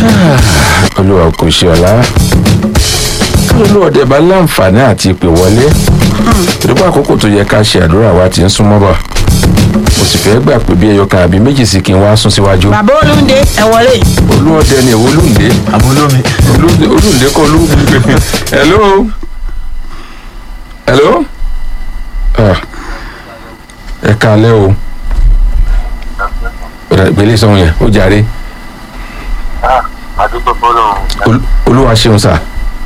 olúwa kò ṣe ọ̀la kí olúwọ̀dẹ bá láǹfààní àti ìpè wọlé ìdúpọ̀ àkókò tó yẹ ká ṣe àdúrà wa ti ń súnmọ́ bọ̀ mo sì fẹ́ gbà pé bí ẹyọ kan àbí méjì sí kí n wá sún síwájú bàbá olóńdé ẹ wọlé. olúwọ̀dẹ ni èwo olúǹde àbólómi olúǹde olúǹde kọ́ olúǹde hello hello Ah, ẹ kálẹ́ o Ọ̀dà ìgbélé sọ̀hún yẹn ó jàre àdúgbò fọlọ́run Ol- olúwa ṣeun sà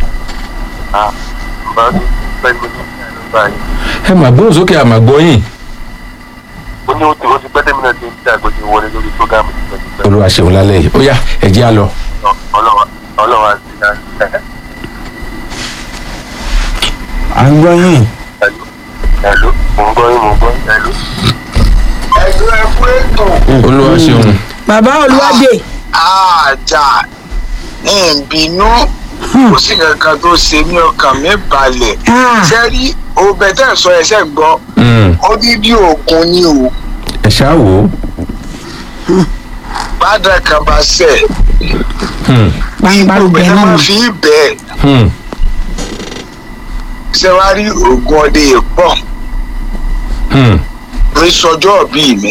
bá pẹ̀lú ní ìlú báyìí. ẹ mà gbóhùn sókè àmà gbọ́yìn ó ní ó ti ó ti pẹ́ tẹ́mi náà ti ń tí àgbèjì wọlé lórí prógámù ti pẹ́ ti pẹ́. olúwa ṣeun lálẹ́ yìí ó yá ẹ jẹ́ á lọ. ọlọ́wà ọlọ́wà sí náà à ń gbọ́ yín ẹ̀lú ẹ̀lú mò ń gbọ́ yín mò ń gbọ́ yín ẹ̀lú. ẹ̀lú ẹ̀kú ètò olúwa ṣeun bàbá olúwadé àjà ní ìbínú kò sí kankan tó ṣe ní ọkàn mi balẹ̀ Ah. sẹ́rí ọbẹ̀ tẹ̀ sọ ẹsẹ̀ gbọ́ Mm, odidi òògùn ni o ẹ ṣáà wò ó bàdà kan bá sẹ̀ Hmm, gbangba ọbẹ̀ gbẹ náà náà máa nù. fi bẹ́ẹ̀ hmm, sẹ́wárí òògùn ọdẹ yìí pọ̀ hmm. ní sọjọ́ bíi mi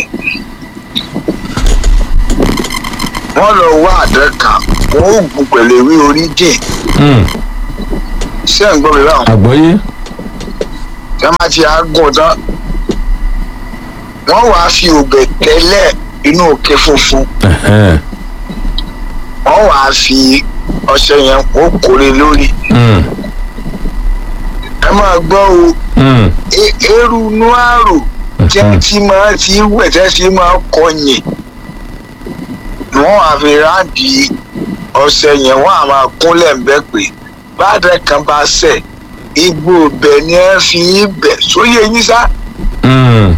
wọ́n lọ wá àdá kan wọ́n ó gùn pẹ̀lú ewé orí jìn Hmm, ṣé ń gbọ́ mi báwọn. àgbọ́yé tí wọ́n bá ti àgùn tán wọ́n wàá fi òbẹ̀ tẹ́lẹ̀ inú òkè funfun Ẹ̀hẹ́n, wọ́n wàá fi ọṣẹ yẹn kó kórè lórí hmm, ẹ máa gbọ́ o hmm. e- eérú inú àrò tí wọ́n ti máa ti wẹ̀ tẹ́ ti máa kọyìn wọ́n wàá fi ráǹdì ọṣẹ yẹn wọ́n á máa kúnlẹ̀ ń bẹ́ pé bàdẹ kan bá sẹ̀ igbó bẹ̀ ni ẹ fi í bẹ̀ sóyè yín sá Hmm.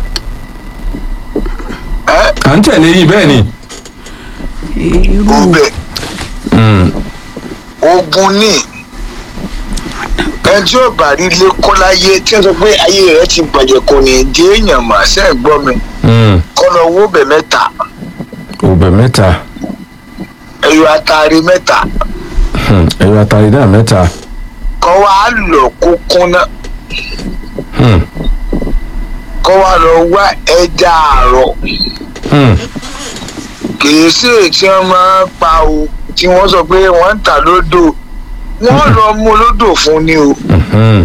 ẹ à ń tẹ̀lé yìí bẹ́ẹ̀ ni. irú òbẹ̀ Hmm, ogun ní ẹni tí ó bá rí ilé kọ́ láyé tí wọ́n sọ pé ayé rẹ̀ ti bàjẹ́ kò ní di èèyàn mà ṣe é gbọ́ mi hmm. kọ́ lọ wó bẹ̀ mẹ́ta òbẹ̀ mẹ́ta ẹ̀yọ atari mẹ́ta Hmm, ẹ̀yọ àtàrí náà mẹ́ta kọ́ wá lọ kó kúnná Hmm, kọ́ wá lọ wá ẹja àárọ̀ hmm. kìí sí èyí tí wọ́n máa ń pa o tí wọ́n sọ pé wọ́n ń tà lódò wọ́n lọ mú lódò fún ni o Hmm,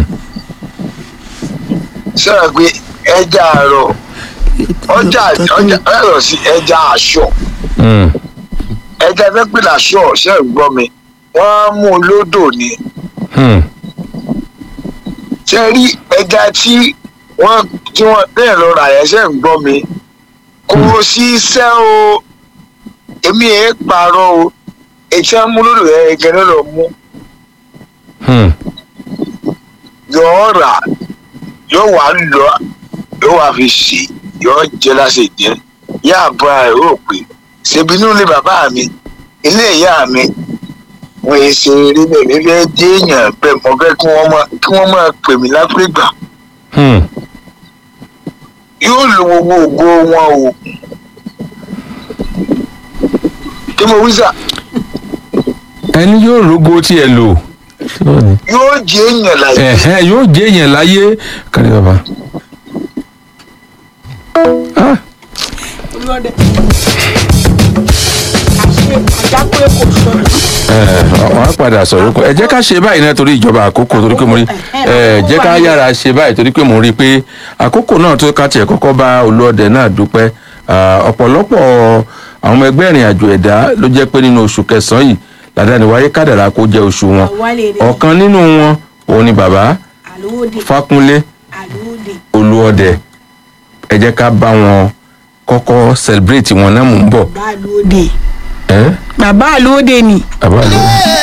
sọ̀rọ̀ pé ẹja àárọ̀ ọjà ọjà ẹ̀rọ sí ẹja aṣọ. hmm. ẹja fẹ́ làṣọ ṣe ń gbọ́ mi wọ́n mú un lódò ni Hmm, ṣe rí ẹja tí wọ́n tí wọ́n bẹ́ẹ̀ lọ rà yẹn ṣe ń gbọ́ mi kò sí iṣẹ́ o èmi ẹ̀ pààrọ̀ o ètí wọn mú lódò yẹn gẹ́gẹ́ lọ mú hmm. yọ̀ọ́ rà yóò wá lọ yóò wá fi ṣe yọ̀ọ́ jẹ́ lásìkò jẹ́ yá àbọ̀ ẹ̀ ó pè ṣèbí inú ilé bàbá mi ilé ìyá mi wọ́n yẹ ṣe eré bẹ́ẹ̀ mi fẹ́ dé èèyàn bẹ́ẹ̀ mo fẹ́ kí wọ́n máa kí wọ́n máa pè mí láfíríkà Hmm. yóò lo gbogbo ògo wọn o kí mo wí sà ẹni yóò rógo tí ẹ lò yóò jẹ́ èèyàn láyé ẹ̀hẹ́n yóò jẹ́ èèyàn láyé kárí bàbá. Ah, olúwadé àṣe àjápé kò sọnù. ẹ̀, wọ́n á padà sọ̀rọ̀ kọ́ ẹ jẹ́ ká ṣe báyìí náà torí ìjọba àkókò torí pé mo rí ẹ jẹ́ ká yára ṣe báyìí torí pé mo rí i pé àkókò náà tó ká tiẹ̀ kọ́kọ́ bá olóòdẹ náà dúpẹ́ Ah, ọ̀pọ̀lọpọ̀ àwọn ọmọ ẹgbẹ́ ìrìn àjò ẹ̀dá ló jẹ́ pé nínú oṣù kẹsàn-án yìí làdáni wáyé kádàrá kó jẹ́ oṣù wọn àwálé rẹ ọ̀kan nínú wọn òun ni bàbá àlóòdè fákúnlé àlóòdè olúọdẹ ẹ jẹ́ ká bá wọn kọ́kọ́ celebrate wọn náà mò ń bọ̀ bàbá àlóòdè ẹ́ bàbá àlóòdè ni bàbá ló